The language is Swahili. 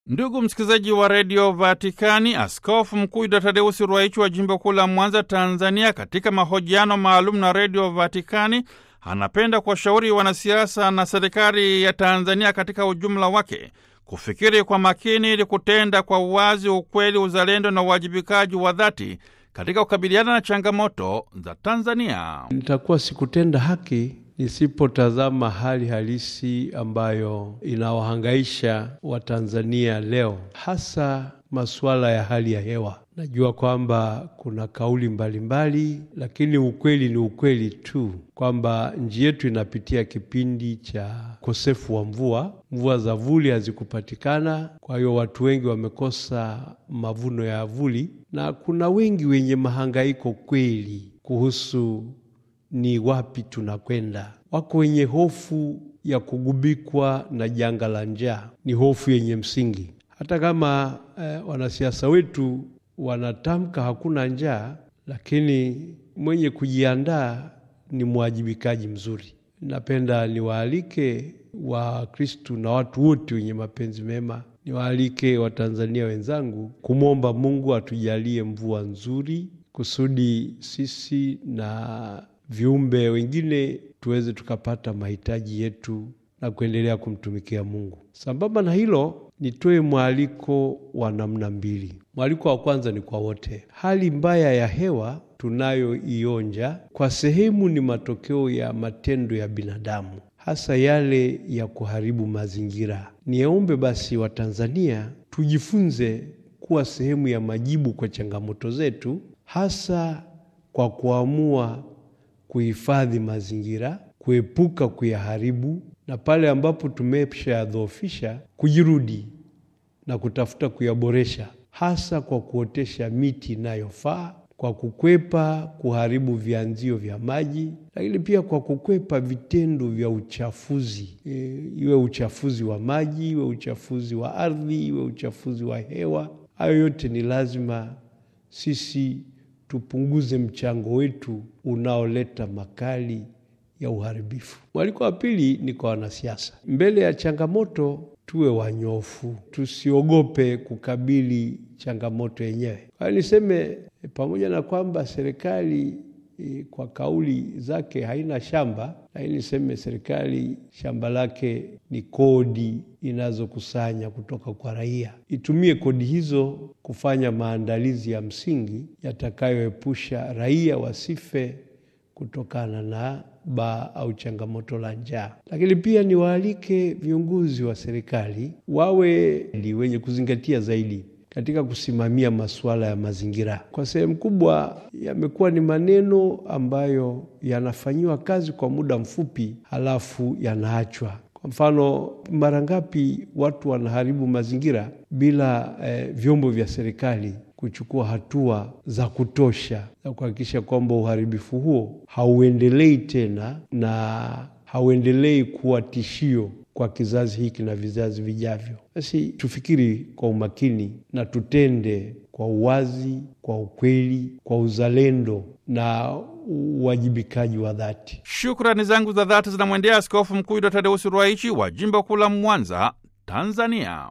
Ndugu msikilizaji wa redio Vatikani, askofu mkuu Yuda Tadeusi Ruwaichi wa jimbo kuu la Mwanza, Tanzania, katika mahojiano maalum na redio Vatikani anapenda kuwashauri wanasiasa na serikali ya Tanzania katika ujumla wake kufikiri kwa makini ili kutenda kwa uwazi, ukweli, uzalendo na uwajibikaji wa dhati katika kukabiliana na changamoto za Tanzania. Nitakuwa sikutenda haki nisipotazama hali halisi ambayo inawahangaisha Watanzania leo, hasa masuala ya hali ya hewa. Najua kwamba kuna kauli mbalimbali mbali, lakini ukweli ni ukweli tu kwamba nchi yetu inapitia kipindi cha ukosefu wa mvua. Mvua za vuli hazikupatikana, kwa hiyo watu wengi wamekosa mavuno ya vuli, na kuna wengi wenye mahangaiko kweli kuhusu ni wapi tunakwenda. Wako wenye hofu ya kugubikwa na janga la njaa, ni hofu yenye msingi. Hata kama eh, wanasiasa wetu wanatamka hakuna njaa, lakini mwenye kujiandaa ni mwajibikaji mzuri. Napenda niwaalike Wakristu na watu wote wenye mapenzi mema, niwaalike Watanzania wenzangu kumwomba Mungu atujalie mvua nzuri kusudi sisi na viumbe wengine tuweze tukapata mahitaji yetu na kuendelea kumtumikia Mungu. Sambamba na hilo, nitoe mwaliko wa namna mbili. Mwaliko wa kwanza ni kwa wote. Hali mbaya ya hewa tunayoionja kwa sehemu ni matokeo ya matendo ya binadamu, hasa yale ya kuharibu mazingira. Niombe basi Watanzania tujifunze kuwa sehemu ya majibu kwa changamoto zetu, hasa kwa kuamua kuhifadhi mazingira, kuepuka kuyaharibu, na pale ambapo tumeshayadhoofisha kujirudi na kutafuta kuyaboresha, hasa kwa kuotesha miti inayofaa, kwa kukwepa kuharibu vianzio vya maji, lakini pia kwa kukwepa vitendo vya uchafuzi e, iwe uchafuzi wa maji, iwe uchafuzi wa ardhi, iwe uchafuzi wa hewa. Hayo yote ni lazima sisi tupunguze mchango wetu unaoleta makali ya uharibifu. Mwaliko wa pili ni kwa wanasiasa. Mbele ya changamoto tuwe wanyofu, tusiogope kukabili changamoto yenyewe. Kwa hiyo niseme, pamoja na kwamba serikali e, kwa kauli zake haina shamba, lakini niseme serikali shamba lake ni kodi inazokusanya kutoka kwa raia. Itumie kodi hizo kufanya maandalizi ya msingi yatakayoepusha raia wasife kutokana na baa au changamoto la njaa. Lakini pia niwaalike viongozi wa serikali wawe ni wenye kuzingatia zaidi katika kusimamia masuala ya mazingira. Kwa sehemu kubwa yamekuwa ni maneno ambayo yanafanyiwa kazi kwa muda mfupi, halafu yanaachwa. Kwa mfano, mara ngapi watu wanaharibu mazingira bila eh, vyombo vya serikali kuchukua hatua za kutosha za kuhakikisha kwamba uharibifu huo hauendelei tena na hauendelei kuwa tishio kwa kizazi hiki na vizazi vijavyo. Basi tufikiri kwa umakini na tutende kwa uwazi, kwa ukweli, kwa uzalendo na uwajibikaji wa dhati. Shukrani zangu za dhati zinamwendea Askofu Mkuu Yuda Tadeusi Ruwaichi wa jimbo kuu la Mwanza, Tanzania.